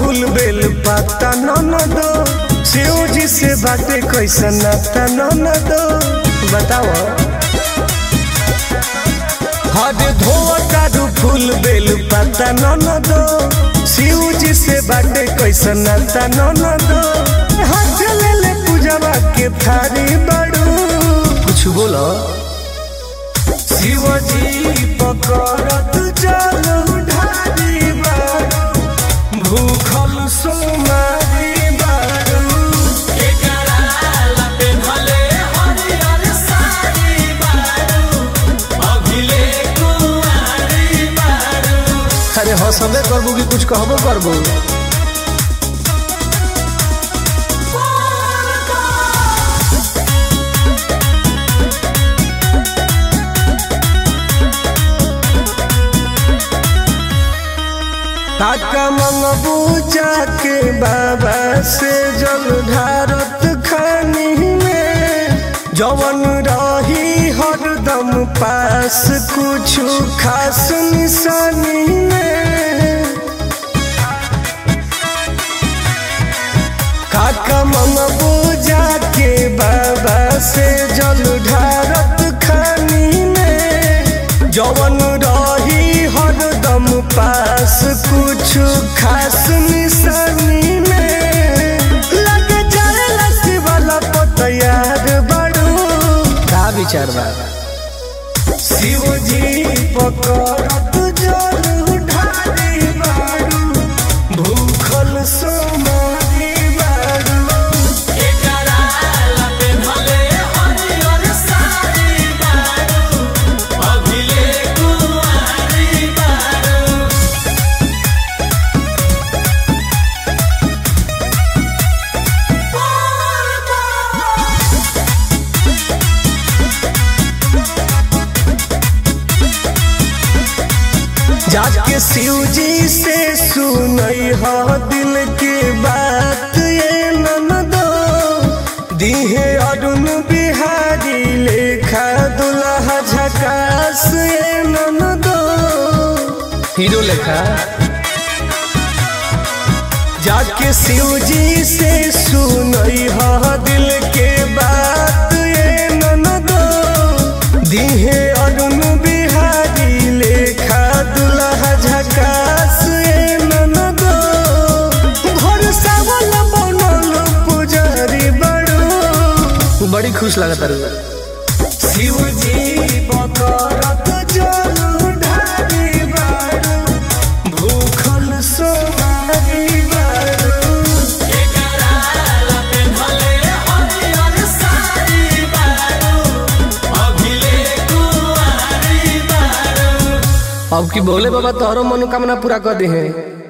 फूल बेल पत्ता न दो शिव जी से बाटे कैसा नाता न दो बताओ हद धोआ तारू फूल बेल पत्ता न दो शिव जी से बाटे कैसा नाता न दो हाथ ले ले पूजवा के थारी बड़ू कुछ बोलो शिवजी पकड़त जल ढारी बारू भूखल सोमारी बारू अरे हंसबे करबू कि कुछ कहबो करबू काका मंगबू जाके बाबा से जल ढारत खानी में जवन रही हरदम पास कुछ खास निशानी में काका मंगबू जाके बाबा से जल ढारत खानी में जवन रही हरदम पास कुछ खास निशानी में लग जाए लस्सी वाला पतयार बड़ू का विचार बा शिव जी पकड़त जल ढारी बारू भूखल सोमारी बारू जाके शिव जी से सुनई हो दिल की बात ये ननदो दीहे अरुण बिहारी लेखा दुल्हा झकास ये ननदो हीरो लेखा जाके शिव जी से सुनई हो दिल के बात ये ननदो दीहे अरुण बिहारी लेखा दुल्हा झकास ये ननदो घर सावल बनल पुजारी बड़ू बड़ी खुश लगता रे शिव जी बकरत जल ढारी बारू भूखल सोमारी बारू अब की बोले बाबा तोहरो मनोकामना पूरा कर दे हैं